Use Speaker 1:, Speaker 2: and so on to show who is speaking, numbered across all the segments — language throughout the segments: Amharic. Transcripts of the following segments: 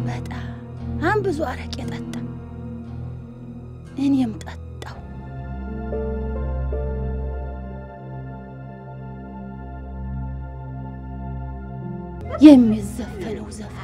Speaker 1: በጣም ብዙ አረቄ ጠጣ። እኔም ጠጣው። የሚዘፈነው ዘፈን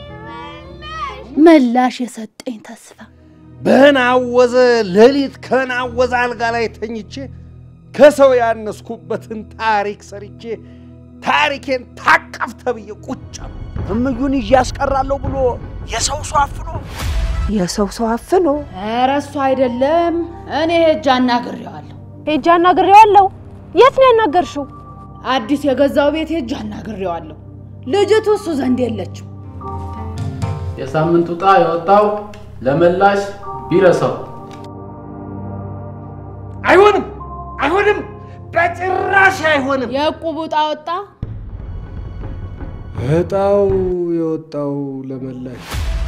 Speaker 1: መላሽ የሰጠኝ ተስፋ
Speaker 2: በናወዘ ሌሊት ከናወዘ አልጋ ላይ ተኝቼ ከሰው ያነስኩበትን ታሪክ ሰርቼ ታሪኬን ታቀፍ ተብዬ ቁጭ አልኩ።
Speaker 3: እምዩን ይዤ ያስቀራለሁ ብሎ የሰው ሰው አፍኖ
Speaker 4: የሰው ሰው አፍኖ
Speaker 1: ኧረ እሱ አይደለም፣ እኔ ሄጄ አናግሬዋለሁ።
Speaker 5: ሄጄ አናግሬዋለሁ። የት ነው ያናገርሽው?
Speaker 1: አዲስ የገዛው ቤት ሄጄ አናግሬዋለሁ። ልጅቱ እሱ ዘንድ የለችም።
Speaker 6: የሳምንቱ ዕጣ የወጣው ለመላሽ ቢረሳው
Speaker 2: አይሆንም፣ አይሆንም፣ በጭራሽ አይሆንም።
Speaker 1: የዕቁቡ ዕጣ ወጣ።
Speaker 2: እጣው የወጣው ለመላሽ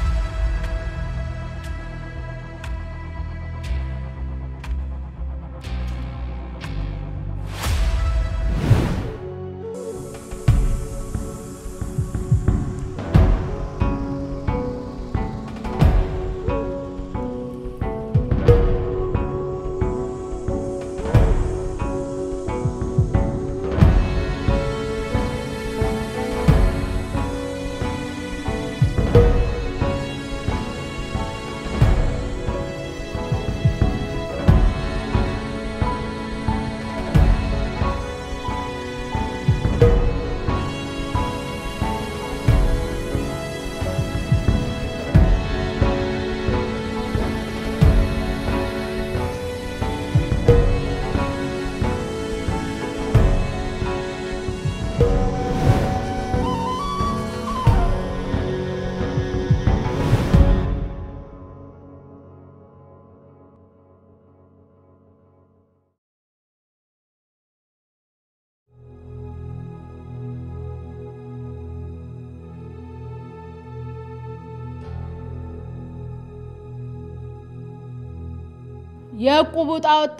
Speaker 1: የዕቁቡ ዕጣ ወጣ።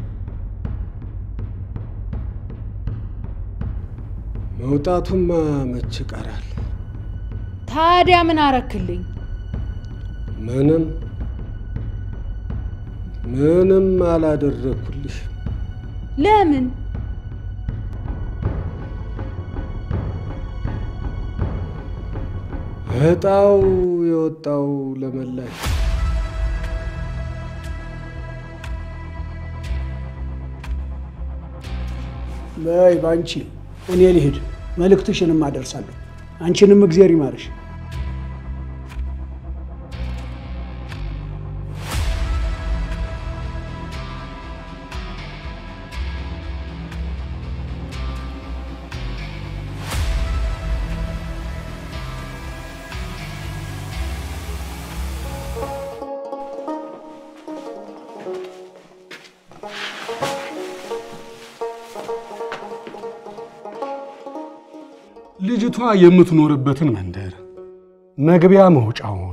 Speaker 2: መውጣቱማ መች ይቀራል?
Speaker 1: ታዲያ ምን አረክልኝ?
Speaker 2: ምንም ምንም አላደረኩልሽ።
Speaker 1: ለምን?
Speaker 2: እጣው የወጣው ለመላሽ
Speaker 3: በይ ባንቺ እኔ ልሂድ፣ መልእክትሽንም አደርሳለሁ። አንቺንም እግዜር ይማርሽ።
Speaker 2: ልጅቷ የምትኖርበትን መንደር መግቢያ መውጫውን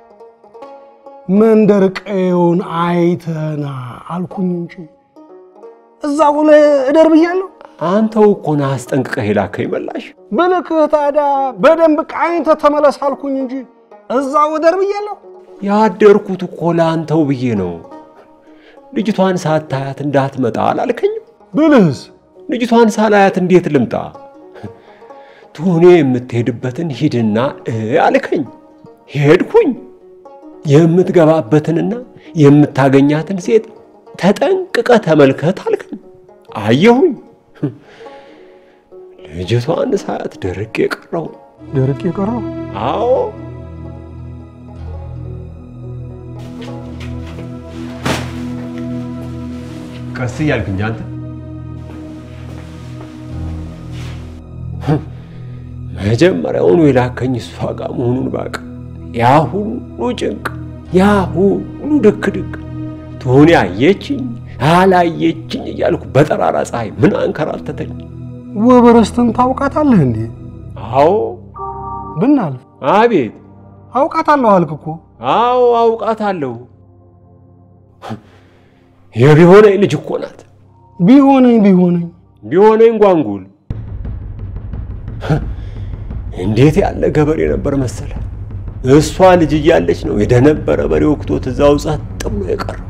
Speaker 2: መንደር ቀየውን አይተና አልኩኝ እንጂ እዛ ሆነ እደር ብያለሁ።
Speaker 7: አንተው እኮ ነህ አስጠንቅቀህ የላከኝ መላሽ።
Speaker 2: ብልክህ ታዲያ በደንብ ቃኝተህ ተመለስ አልኩኝ እንጂ እዛው እደር ብያለሁ።
Speaker 7: ያደርኩት እኮ ለአንተው ብዬ ነው። ልጅቷን ሳታያት እንዳትመጣ አላልከኝም?
Speaker 2: ብልህስ
Speaker 7: ልጅቷን ሳላያት እንዴት ልምጣ? ቱኔ የምትሄድበትን ሂድና እ አልከኝ። ሄድኩኝ። የምትገባበትንና የምታገኛትን ሴት ተጠንቅቀ ተመልከት አልከኝ። አየሁኝ። ልጅቷን ሳያት ደርቄ ቀረሁ።
Speaker 2: ደርቅ የቀረው
Speaker 7: አዎ ቀስ እያልክ እንጂ አንተ መጀመሪያውኑ የላከኝ እሷ ጋር መሆኑን ባቅ ያ ሁሉ ጭንቅ፣ ያ ሁሉ ድክ ድክ ትሆኔ አየችኝ አላየችኝ እያልኩ በጠራራ ፀሐይ ምን አንከራተተኝ።
Speaker 2: ወበረስትን ታውቃታለህ እንዴ?
Speaker 7: አዎ
Speaker 2: ብናልፍ
Speaker 7: አቤት
Speaker 2: አውቃታለሁ አልክ እኮ።
Speaker 7: አዎ አውቃታለሁ። የቢሆነኝ ልጅ እኮ ናት።
Speaker 2: ቢሆነኝ ቢሆነኝ
Speaker 7: ቢሆነኝ ጓንጉል እንዴት ያለ ገበሬ ነበር መሰለ። እሷ ልጅ እያለች ነው የደነበረ በሬ ወቅቶት እዛው ጸጥ ብሎ የቀረው።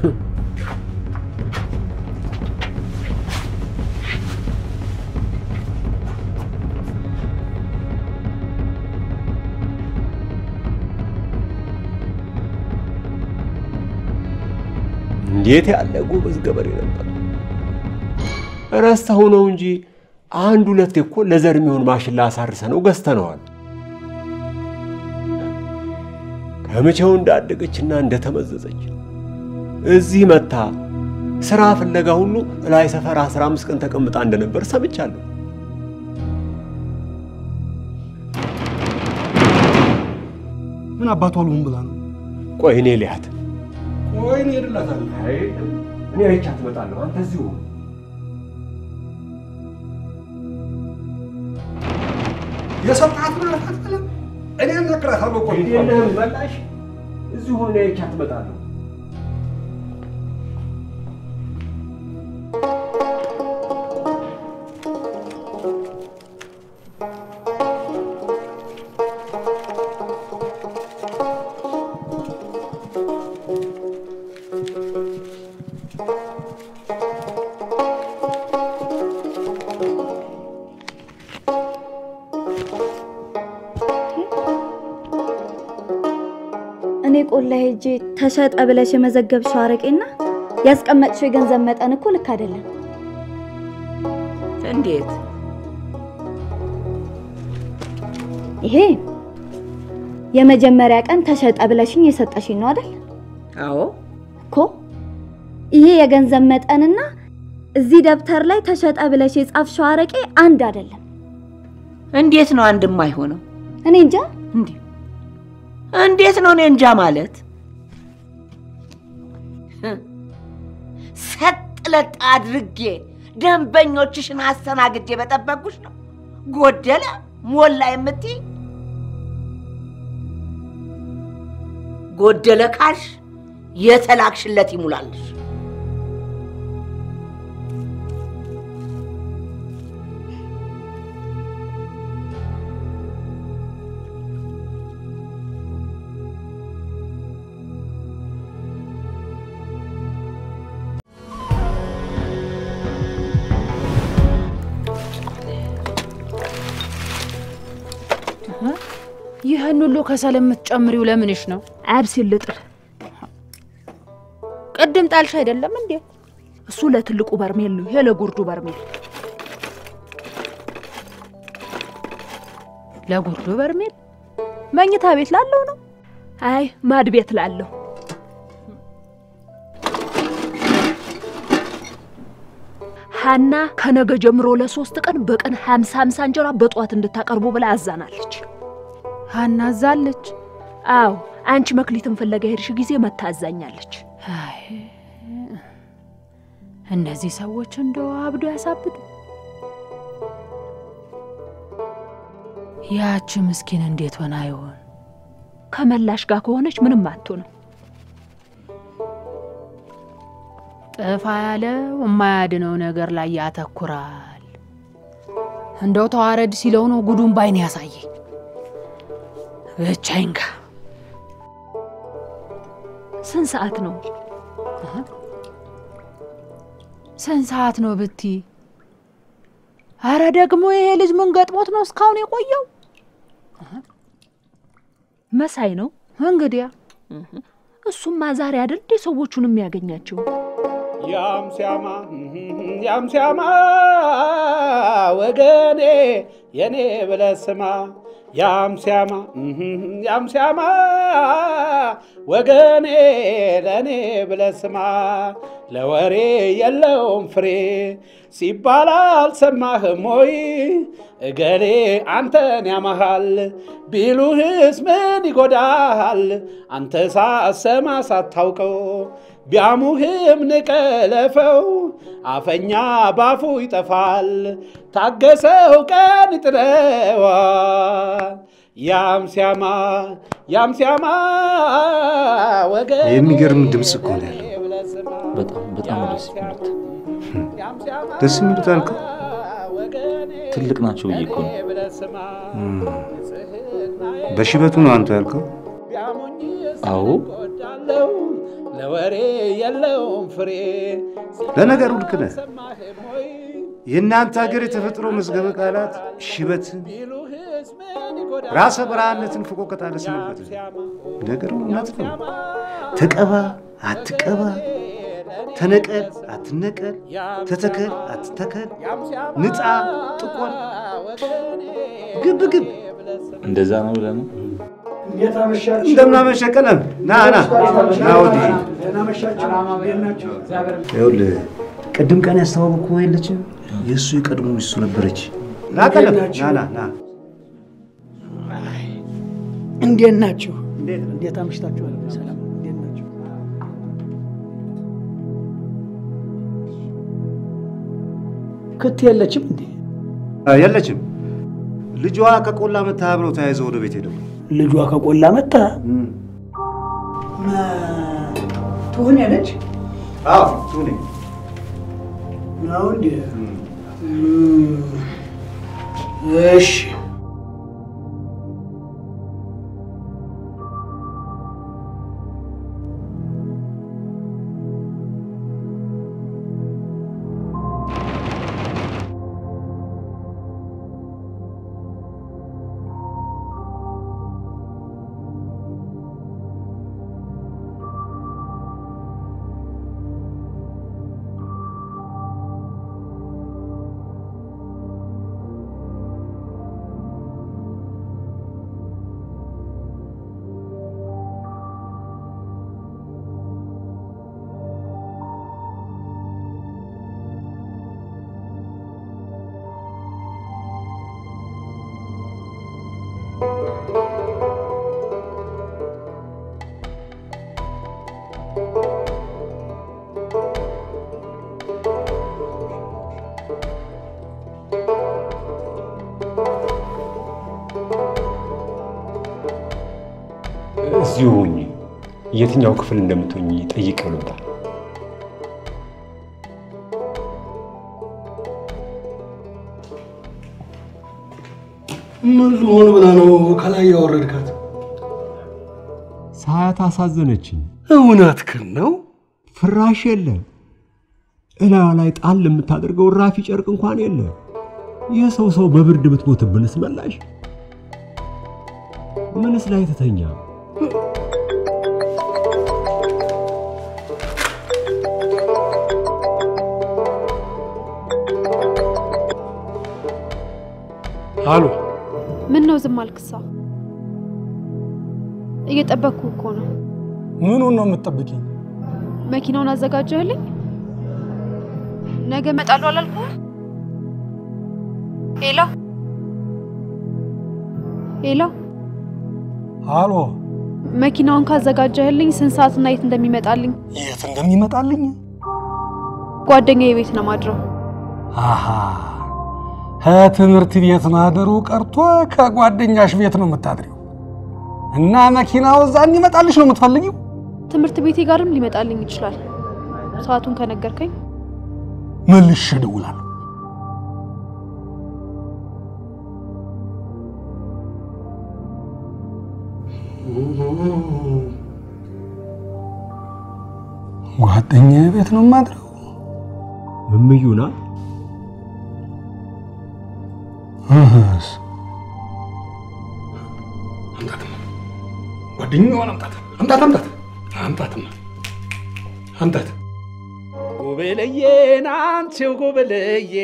Speaker 7: እንዴት ያለ ጎበዝ ገበሬ ነበር! ረስተው ነው እንጂ አንድ ሁለት እኮ ለዘር የሚሆን ማሽላ አሳርሰ ነው ገዝተነዋል። ከመቼው እንዳደገችና እንደተመዘዘች እዚህ መታ ስራ ፍለጋ ሁሉ ላይ ሰፈር 15 ቀን ተቀምጣ እንደነበር ሰምቻለሁ።
Speaker 2: ምን አባቷ አልሆን ብላ ነው?
Speaker 7: ቆይ እኔ ሊያት
Speaker 2: ቆይ እኔ እሄድላታለሁ።
Speaker 7: እኔ አይቻት እመጣለሁ። አንተ እዚሁ ሁን።
Speaker 2: የሰጣት ማለት አትበለም። እኔ እነግራታለሁ እኮ
Speaker 7: የለህም መላሽ እዚሁ ሁን። እኔ አይቻት እመጣለሁ።
Speaker 8: እኔ ቆላ ሄጄ ተሸጠ ብለሽ የመዘገብሽው አረቄና ያስቀመጥሽው የገንዘብ መጠን እኮ ልክ አይደለም።
Speaker 4: እንዴት?
Speaker 8: ይሄ የመጀመሪያ ቀን ተሸጠ ብለሽኝ የሰጠሽኝ ነው አይደል?
Speaker 4: አዎ
Speaker 8: እኮ ይሄ የገንዘብ መጠንና እዚህ ደብተር ላይ ተሸጠ ብለሽ የጻፍሽው አረቄ አንድ አይደለም።
Speaker 4: እንዴት ነው አንድ የማይሆነው?
Speaker 8: እኔ እንጃ።
Speaker 4: እንዴ እንዴት ነው እኔ እንጃ ማለት? ሰጥ ለጥ አድርጌ ደንበኞችሽን አስተናግጄ በጠበቅኩሽ ነው ጎደለ ሞላ የምትይ? ጎደለ ካልሽ የተላክሽለት ይሙላልሽ።
Speaker 1: ይህን ሁሉ ከሰል የምትጨምሪው ለምንሽ ነው?
Speaker 5: አብሲል ልጥል።
Speaker 1: ቅድም ጣልሽ አይደለም እንዴ?
Speaker 5: እሱ ለትልቁ በርሜል ነው፣ ይሄ ለጉርዱ በርሜል።
Speaker 1: ለጉርዱ በርሜል መኝታ ቤት ላለው ነው።
Speaker 5: አይ ማድ ቤት ላለሁ ሀና ከነገ ጀምሮ ለሶስት ቀን በቀን ሀምሳ ሀምሳ እንጀራ በጠዋት እንድታቀርቡ ብላ አዛናለች።
Speaker 1: ሀና አዛለች።
Speaker 5: አዎ አንቺ መክሊትን ፍለጋ ሄድሽ ጊዜ መታዛኛለች።
Speaker 1: አይ እነዚህ ሰዎች እንደው አብዶ ያሳብዱ። ያቺ ምስኪን እንዴት ሆና ይሆን?
Speaker 5: ከመላሽ ጋር ከሆነች ምንም አትሆንም።
Speaker 1: ጥፋ ያለው የማያድነው ነገር ላይ ያተኩራል። እንደው ተዋረድ ሲለው ነው ጉዱን ባይን ያሳየኝ። ብቻዬን ጋ
Speaker 5: ስንት ሰዓት ነው?
Speaker 1: ስንት ሰዓት ነው ብቲ? አረ ደግሞ ይሄ ልጅ ምን ገጥሞት ነው እስካሁን የቆየው?
Speaker 5: መሳይ ነው
Speaker 1: እንግዲያ
Speaker 5: እሱማ ዛሬ አይደል እንዴ ሰዎቹን የሚያገኛቸው?
Speaker 3: ያም ሲያማ ያም ሲያማ ወገኔ የኔ ብለህ ስማ ያም ሲያማ ያም ሲያማ ወገኔ ለእኔ ብለህ ስማ ለወሬ የለውም ፍሬ ሲባል አልሰማህም ወይ? እገሌ አንተን ያማሃል ቢሉህስ ምን ይጎዳሃል? አንተ ሳሰማ ሳታውቀው ቢያሙህም ንቀለፈው አፈኛ ባፉ ይጠፋል ታገሰው ቀን ይጥለዋል። ያም ሲያማ ያም ሲያማ ወገን
Speaker 9: የሚገርም ድምፅ እኮ ነው ያለው።
Speaker 10: በጣም በጣም ነው ደስ የሚሉት።
Speaker 9: ደስ የሚሉት አልከው?
Speaker 10: ትልቅ ናቸው ብዬ እኮ ነው።
Speaker 9: በሽበቱ ነው አንተ ያልከው?
Speaker 10: አዎ
Speaker 11: ለወሬ የለውም ፍሬ
Speaker 9: ለነገሩ ልክ ነህ። የእናንተ ሀገር የተፈጥሮ መዝገበ ቃላት ሽበትን፣ ራሰ በረሃነትን ፍቆ ከታለስንበት ነገሩ እውነት ነው። ተቀባ አትቀባ፣ ተነቀል አትነቀል፣ ተተከል አትተከል፣ ንጣ ጥቆር፣ ግብ ግብ
Speaker 10: እንደዛ ነው ብለህ ነው?
Speaker 9: እንደምናመሸ ቀለም ና ና ና ወዲህ ይኸውልህ ቅድም ቀን ያስተዋወቅኩ የለችም የእሱ የቀድሞ ሚስቱ ነበረች። ና ቀለም ና ና ና
Speaker 3: እንዴት ናችሁ? እንዴት አምሽታችኋል? ሰላም እንዴት ናችሁ? ክት የለችም እንዴ?
Speaker 9: የለችም። ልጇ ከቆላ መታ አብረው ተያይዘው ወደ ቤት ሄደው
Speaker 3: ልጇ ከቆላ መጣ። ትሁን ያለች
Speaker 9: አዎ ቱኔ
Speaker 3: ነው እንዴ? እሺ
Speaker 7: እዚሁ ሁኚ። የትኛው ክፍል እንደምትሆኝ ጠይቅ ልምጣ።
Speaker 2: ምን ልሆን ብለህ ነው ከላይ ያወረድካት?
Speaker 7: ሳያት አሳዘነችኝ።
Speaker 2: እውነትህን ነው።
Speaker 7: ፍራሽ የለ፣ እላዋ ላይ ጣል የምታደርገው ራፊ ጨርቅ እንኳን የለ። የሰው ሰው በብርድ ብትሞትብንስ መላሽ? ምንስ ላይ ትተኛ?
Speaker 2: አሉ
Speaker 12: ምን ነው ዝም አልክሳ? እየጠበቅኩ እኮ ነው።
Speaker 2: ምኑን ነው የምትጠብቂኝ?
Speaker 12: መኪናውን አዘጋጀህልኝ? ነገ እመጣለሁ አላልኩህ? ሄሎ ሄሎ፣
Speaker 2: አሎ
Speaker 12: መኪናውን ካዘጋጀህልኝ ስንት ሰዓትና የት እንደሚመጣልኝ?
Speaker 2: የት እንደሚመጣልኝ?
Speaker 12: ጓደኛዬ ቤት ነው ማድረው።
Speaker 2: አሃ ከትምህርት ቤት ማደሩ ቀርቶ ከጓደኛሽ ቤት ነው የምታድሪው እና መኪናው እዛ እንዲመጣልሽ ነው የምትፈልጊው?
Speaker 12: ትምህርት ቤቴ ጋርም ሊመጣልኝ ይችላል። ሰዓቱን ከነገርከኝ
Speaker 2: መልሼ እደውላለሁ። ጓደኛዬ ቤት ነው የማድረው።
Speaker 7: እምዩ ናት።
Speaker 2: እህስ አምጣትማ፣ ጓደኛዋን አምጣት፣ አምጣት፣ አምጣት፣ አምጣትማ፣ አምጣት።
Speaker 11: ጉብልዬን አንቺው ጉብልዬ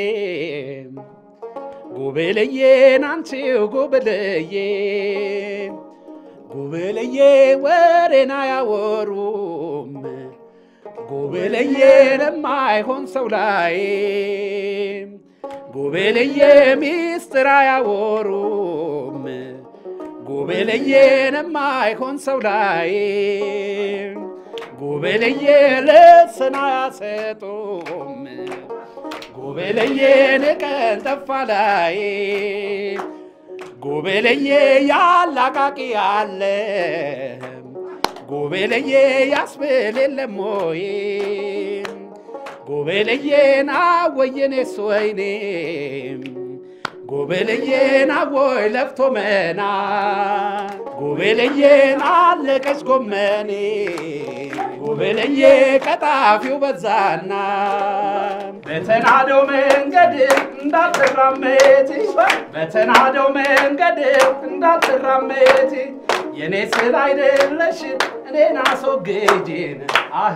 Speaker 11: ጉብልዬን አንቺው ጉብልዬ ጉብልዬ ወሬን አያወሩም ጉብልዬን የማይሆን ሰው ላይ ጉብልዬ ሚስጥር አያወሩም ጉብልዬን የማይሆን ሰው ላይ ጉብልዬ ልስን አያሰጡም ጉብልዬን ቀን ጠፋ ላይ ጉብልዬ ያላቃቂ አለ ጉብልዬ ያስብል የለም ወይ ጉብልዬን አወየኔስ ወይኔ ጉብልዬን አቦይ ለፍቶ መና ጉብልዬን አለቀች ጎመኔ ጉብልዬ ቀጣፊው በዛና በተናደው መንገድ እንዳትራመድ በተናደው መንገድ እንዳትራመድ የኔ ስል አይደለሽ እኔን አስወግጂን አሄ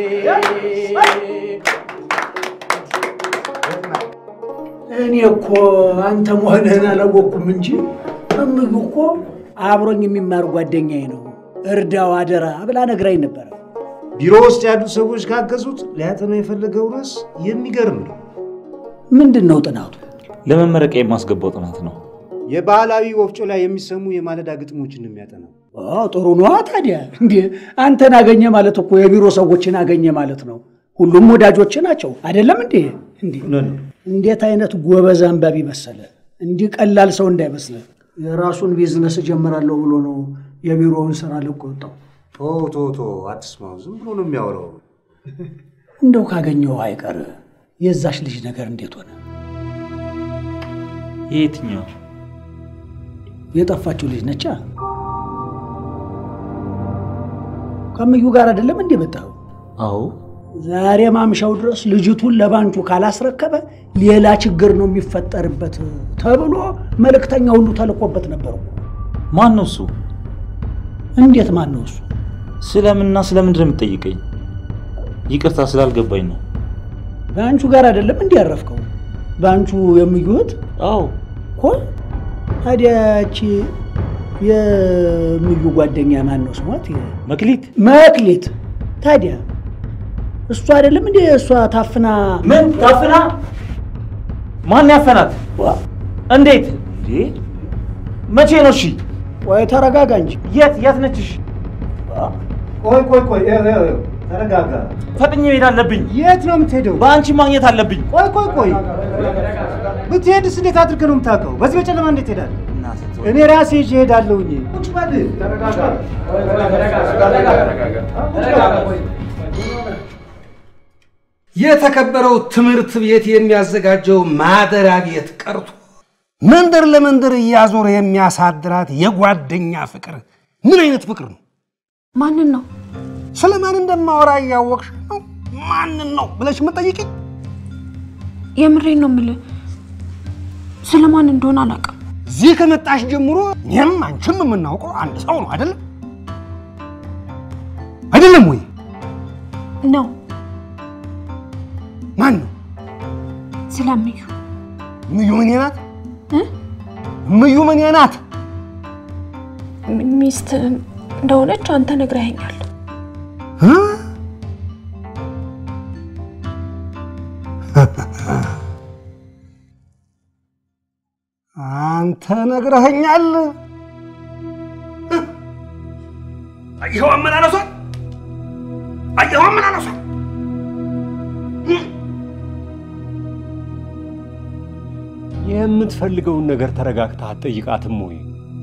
Speaker 3: እኔ እኮ አንተ መሆንህን አላወቅኩም እንጂ እምዩ እኮ አብሮኝ የሚማር ጓደኛዬ ነው። እርዳው አደራ ብላ ነግራኝ ነበረ።
Speaker 9: ቢሮ ውስጥ ያሉ ሰዎች ካገዙት ሊያጠናው የፈለገው ርዕስ የሚገርም ነው።
Speaker 3: ምንድን ነው ጥናቱ?
Speaker 10: ለመመረቂያ የማስገባው ጥናት ነው።
Speaker 9: የባህላዊ ወፍጮ ላይ የሚሰሙ የማለዳ ግጥሞችን ነው የሚያጠናው።
Speaker 3: አዎ፣ ጥሩ ነዋ። ታዲያ እንዴ አንተን አገኘ ማለት እኮ የቢሮ ሰዎችን አገኘ ማለት ነው። ሁሉም ወዳጆች ናቸው አይደለም እንዴ? እንዴ እንዴት አይነት ጎበዝ አንባቢ መሰለ! እንዲህ ቀላል ሰው እንዳይመስለ የራሱን ቢዝነስ እጀምራለሁ ብሎ ነው የቢሮውን ስራ ለቆ ወጣው።
Speaker 9: ቶ ቶ ቶ አትስማው፣ ዝም ብሎ ነው የሚያወራው።
Speaker 3: እንደው ካገኘው አይቀር የዛች ልጅ ነገር እንዴት ሆነ?
Speaker 10: የትኛው
Speaker 3: የጠፋችው ልጅ ነቻ። ከምዩ ጋር አይደለም እንዴ መጣው?
Speaker 10: አዎ
Speaker 3: ዛሬ ማምሻው ድረስ ልጅቱን ለባንቹ ካላስረከበ ሌላ ችግር ነው የሚፈጠርበት ተብሎ መልእክተኛ ሁሉ ተልኮበት ነበር እኮ።
Speaker 10: ማን ነው እሱ?
Speaker 3: እንዴት ማን ነው እሱ?
Speaker 10: ስለምንና ስለምንድን ነው የምትጠይቀኝ? ይቅርታ ስላልገባኝ ነው።
Speaker 3: ባንቹ ጋር አይደለም እንዲህ ያረፍከው? ባንቹ የሚዩት
Speaker 10: አዎ
Speaker 3: እኮ። ታዲያች የምዩ ጓደኛ ማን ነው ስሟት?
Speaker 10: መክሊት
Speaker 3: መክሊት። ታዲያ እሷ አይደለም እንዴ እሷ ታፍና
Speaker 10: ምን ታፍና? ማን ያፈናት? እንዴት? እንዴ መቼ ነው? እሺ
Speaker 3: ቆይ ተረጋጋ እንጂ።
Speaker 10: የት የት ነች? እሺ
Speaker 9: ቆይ ቆይ ቆይ፣ ይኸው፣ ይኸው፣ ይኸው፣ ተረጋጋ።
Speaker 10: ፈጥኜ መሄድ አለብኝ።
Speaker 9: የት ነው የምትሄደው?
Speaker 10: በአንቺ ማግኘት አለብኝ።
Speaker 9: ቆይ ቆይ ቆይ፣ ብትሄድስ እንዴት አድርገህ ነው የምታውቀው? በዚህ በጨለማ እንዴት ትሄዳለህ? እኔ ራሴ ይዤ እሄዳለሁኝ። ቁጭ በል።
Speaker 2: የተከበረው ትምህርት ቤት የሚያዘጋጀው ማደሪያ ቤት ቀርቶ መንደር ለመንደር እያዞረ የሚያሳድራት የጓደኛ ፍቅር ምን አይነት ፍቅር ነው?
Speaker 12: ማንን ነው?
Speaker 2: ስለ ማን እንደማወራ እያወቅሽ ነው ማንን ነው ብለሽ የምጠይቅኝ?
Speaker 12: የምሬን ነው የምልህ። ስለማን እንደሆነ አላውቅም።
Speaker 2: እዚህ ከመጣሽ ጀምሮ እኔም አንቺም የምናውቀው አንድ ሰው ነው አይደለም? አይደለም ወይ?
Speaker 12: ነው
Speaker 2: ማን ነው?
Speaker 12: ስለምዩ
Speaker 2: እምዩ ምን ናት? እምዩ ምን ናት?
Speaker 12: ሚስት እንደሆነች አንተ ነግረኸኛል።
Speaker 2: እ? አንተ ነግረኸኛል። አየኸው አመላለሷን፣ አየኸው አመላለሷን።
Speaker 7: የምትፈልገውን ነገር ተረጋግተህ አትጠይቃትም ወይ?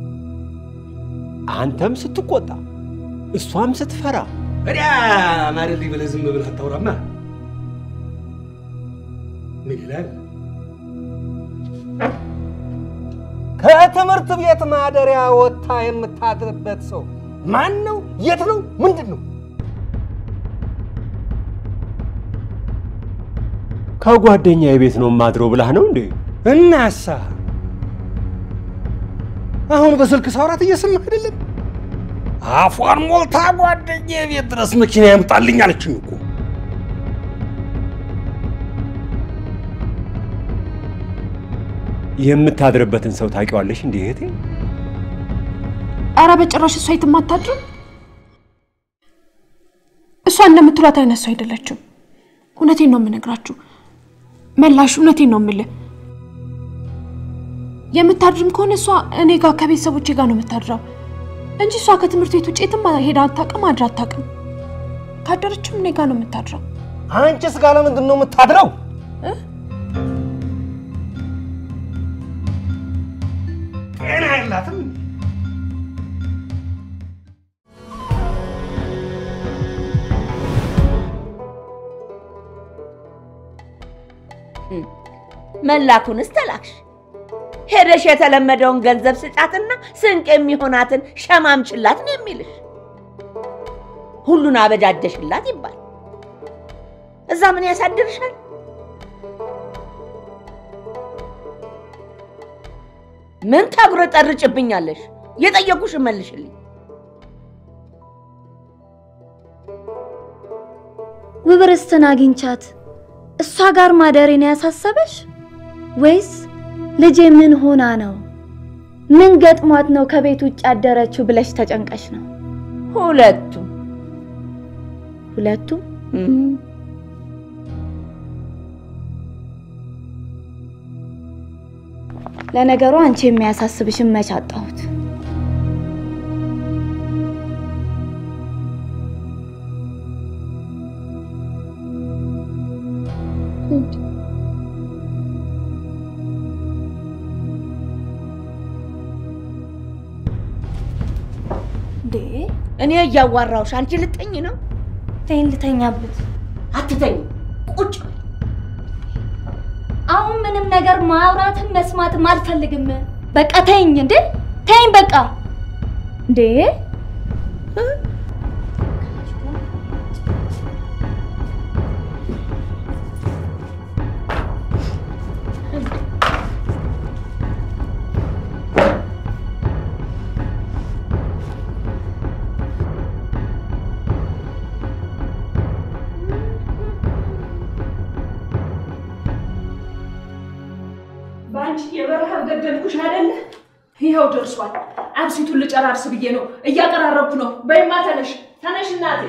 Speaker 7: አንተም ስትቆጣ እሷም ስትፈራ
Speaker 2: እዲያ ማለልኝ ብለህ ዝም ብለህ አታውራማ። ምን ይላል? ከትምህርት ቤት ማደሪያ ወጥታ የምታድርበት ሰው ማን ነው? የት ነው? ምንድን ነው?
Speaker 7: ከጓደኛ ቤት ነው የማድረው ብላህ ነው እንዴ?
Speaker 2: እናሳ አሁን በስልክ ሳውራት እየሰማህ አይደለም? አፏን ሞልታ ጓደኛ ቤት ድረስ መኪና ያምጣልኝ አለችኝ እኮ።
Speaker 7: የምታድርበትን ሰው ታውቂዋለሽ እንዴ እህቴ?
Speaker 12: ኧረ በጭራሽ እሷ የትም አታድርም። እሷ እንደምትሏት አይነት ሰው አይደለችም። እውነቴን ነው የምነግራችሁ መላሽ፣ እውነቴን ነው የምልህ። የምታድርም ከሆነ እሷ እኔ ጋር ከቤተሰቦቼ ጋር ነው የምታድረው እንጂ እሷ ከትምህርት ቤት ውጭ የትም ሄዳ አታውቅም፣ አድራ አታውቅም። ካደረችም እኔ ጋር ነው የምታድረው።
Speaker 2: አንቺስ ጋር ለምንድን ነው የምታድረው? ጤና የላትም።
Speaker 4: መላኩንስ ተላክሽ? ሄደሽ የተለመደውን ገንዘብ ስጫትና ስንቅ የሚሆናትን ሸማምችላት ነው የሚልሽ። ሁሉን አበጃጀሽላት ይባል። እዛ ምን ያሳድርሻል? ምን ታጉረጠርጭብኛለሽ? የጠየቁሽ መልሽልኝ።
Speaker 8: ውብርስትን አግኝቻት እሷ ጋር ማደሬን ያሳሰበሽ ወይስ ልጄ ምን ሆና ነው ምን ገጥሟት ነው ከቤት ውጭ ያደረችው ብለሽ ተጨንቀሽ ነው?
Speaker 4: ሁለቱም
Speaker 8: ሁለቱም ለነገሩ አንቺ የሚያሳስብሽን መች አጣሁት?
Speaker 12: እንዴ
Speaker 4: እኔ እያዋራሁሽ አንቺ ልተኝ ነው?
Speaker 8: ተይኝ ልተኛበት።
Speaker 4: አትተኝ፣ ቁጭ በይ።
Speaker 8: አሁን ምንም ነገር ማውራትም መስማትም አልፈልግም። በቃ ተይኝ እንዴ ተይኝ በቃ እንዴ
Speaker 5: በአንቺ የበረሃብ ገደልኩሽ አይደለ? ይኸው ደርሷል። አብሲቱን ልጨራርስ ብዬ ነው፣ እያቀራረብኩ ነው። በይማ ተነሽ፣ ተነሽ እናቴ።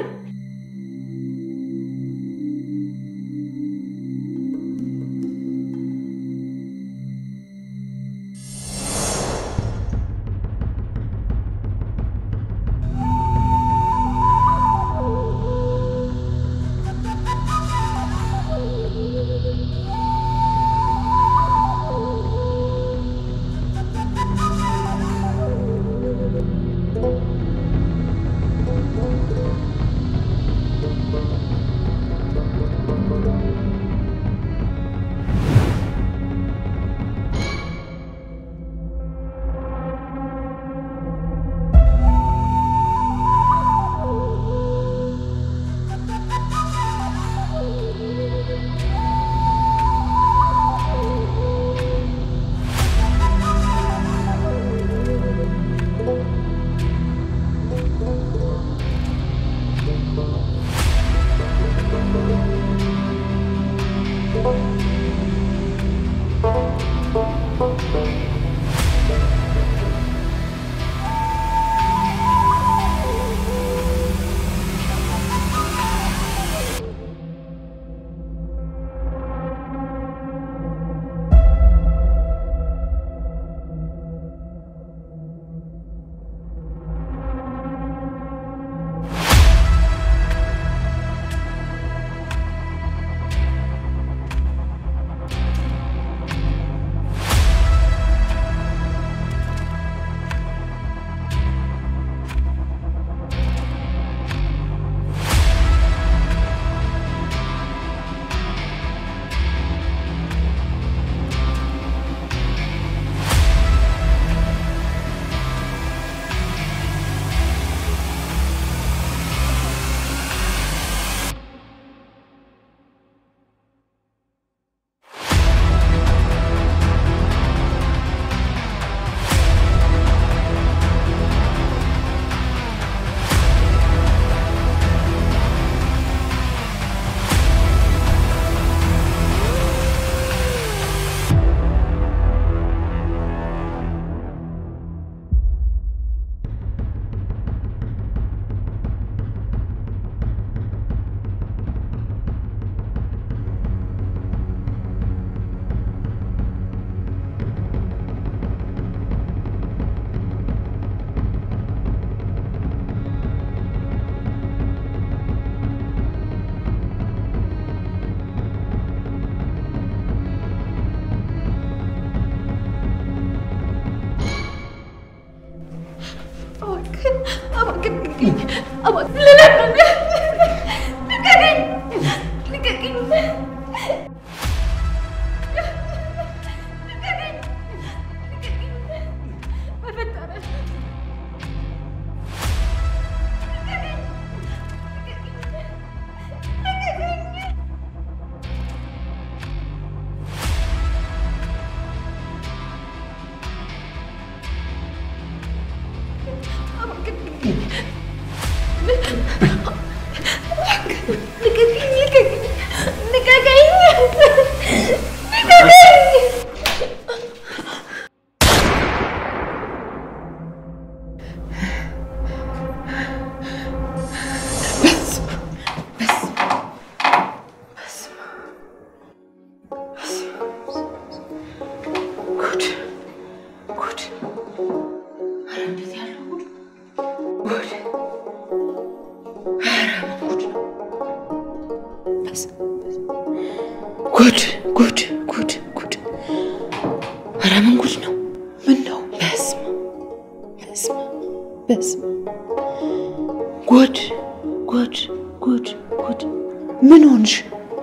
Speaker 1: ጉድ ጉድ ጉድ ጉድ! ኧረ ምን ጉድ ነው? ምን ነው? በስመ በስመ በስመ ጉድ ጉድ ጉድ ጉድ! ምን ሆንሽ?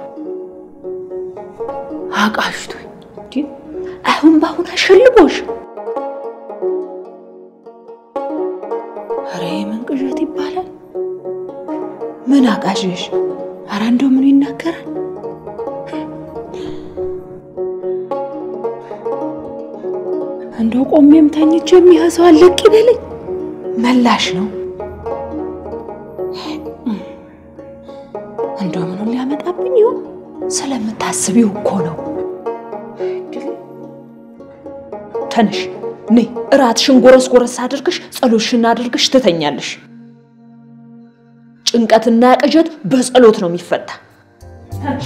Speaker 1: አቃሽቶኝ እንዴ! አሁን በአሁን አሸልቦሽ? ኧረ የምን ቅዠት ይባላል? ምን አቃዥሽ? ኧረ እንደው ምን ይናገራል? እንደው ቆሜም ተኝቼ የሚያዘው አለቅ ይበለኝ። መላሽ ነው። እንደው ምኑን ሊያመጣብኝ ይሆን? ስለምታስቢው እኮ ነው። ተነሽ ነይ፣ እራትሽን ጎረስ ጎረስ አድርግሽ ጸሎትሽን አድርግሽ ትተኛለሽ። ጭንቀትና ቅዠት በጸሎት ነው የሚፈታ። ተነሽ።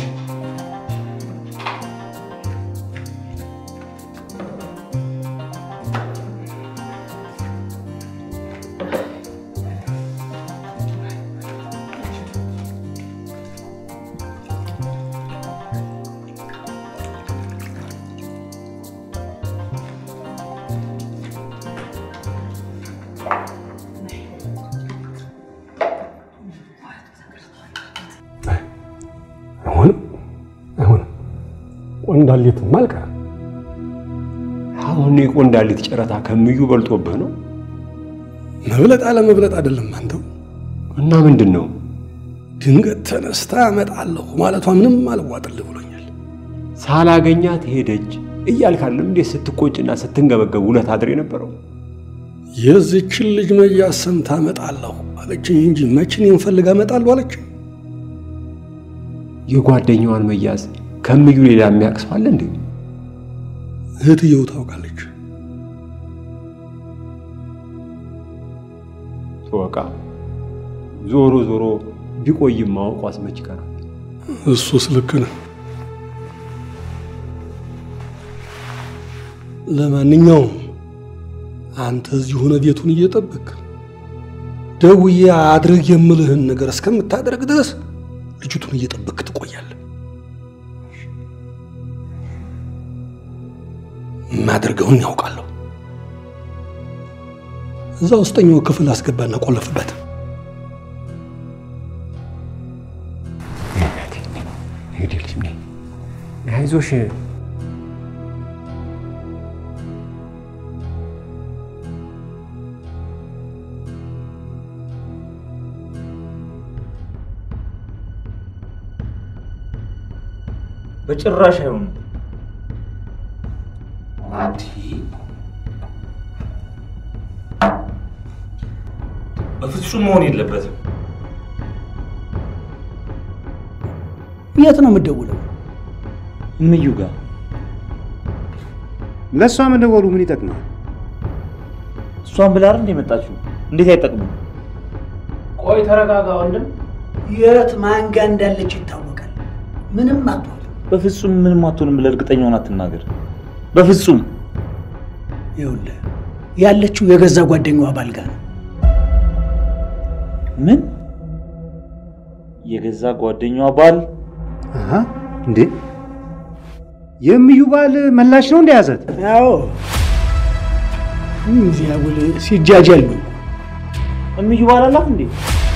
Speaker 2: አይሆንም፣ አይሆንም። ቆንዳሌትም አልቀረም።
Speaker 7: አሁን የቆንዳሊት ጨረታ ከምዩ በልጦብህ ነው
Speaker 2: መብለጥ አለመብለጥ አይደለም አንተው።
Speaker 7: እና ምንድን ነው?
Speaker 2: ድንገት ተነስታ እመጣለሁ ማለቷ ምንም አልዋጥልህ ብሎኛል።
Speaker 7: ሳላገኛት ሄደች እያልካለም እንዴት ስትቆጭና ስትንገበገብ ውለት አድር የነበረው
Speaker 2: የዚችን ልጅ መያዝ ሰምታ እመጣለሁ አለችኝ እንጂ መቼ እኔን ፈልጋ እመጣለሁ አለችኝ።
Speaker 7: የጓደኛዋን መያዝ ከምዩ ሌላ የሚያውቅ ሰው አለ እንዴ?
Speaker 2: እህትየው ታውቃለች።
Speaker 7: በቃ ዞሮ ዞሮ ቢቆይም ማወቁ አስመች ይቀራል።
Speaker 2: እሱስ ልክ ነው። ለማንኛውም አንተ እዚህ ሆነ ቤቱን እየጠበቅ ደውዬ አድርግ የምልህን ነገር እስከምታደርግ ድረስ ልጅቱን እየጠበቅ ትቆያለህ። የማደርገውን ያውቃለሁ። እዛ ውስጠኛው ክፍል አስገባና ቆለፍበት።
Speaker 7: እንግዲህ ልጅ ነኝ። አይዞሽ
Speaker 10: በጭራሽ አይሆንም። በፍጹም መሆን የለበትም።
Speaker 3: የት ነው የምትደውለው?
Speaker 10: እምዩ ጋር
Speaker 9: ለእሷ መደወሉ ምን ይጠቅማል?
Speaker 10: እሷን ብላ አይደል እንደ የመጣችው? እንዴት አይጠቅምም?
Speaker 6: ቆይ ተረጋጋ ወንድም።
Speaker 3: የት ማን ጋ እንዳለች ይታወቃል። ምንም አትሆን።
Speaker 10: በፍጹም ምንም አትሆንም ብለህ እርግጠኛ ሆና አትናገር። በፍጹም
Speaker 3: ይኸውልህ ያለችው የገዛ ጓደኛዋ ባል ጋር ነው።
Speaker 10: ምን የገዛ ጓደኛዋ ባል
Speaker 9: አሃ፣ እንዴ የምዩ ባል መላሽ ነው እንደያዘት?
Speaker 3: አዎ እዚያ ውል ሲጃጃል ነው።
Speaker 10: እምዩ ባል አላት እንዴ?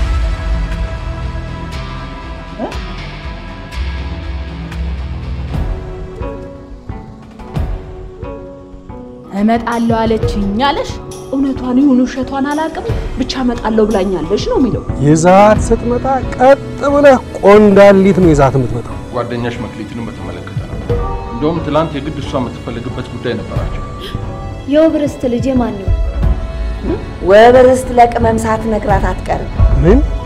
Speaker 1: እመጣለሁ አለችኝ አለሽ። እውነቷን ይሁን ውሸቷን አላውቅም፣ ብቻ እመጣለሁ ብላኛለች ነው የሚለው።
Speaker 2: ይዛት ስትመጣ ቀጥ ብለህ ቆንዳሊት ነው ይዛት የምትመጣው።
Speaker 13: ጓደኛሽ መክሊትንም በተመለከተ ነው። እንደውም ትላንት የግድ እሷ የምትፈልግበት ጉዳይ ነበራቸው።
Speaker 8: የውብርስት ልጅ ማን ነው?
Speaker 14: ወበርስት ለቅመም ሳትነግራት አትቀርም።
Speaker 2: ምን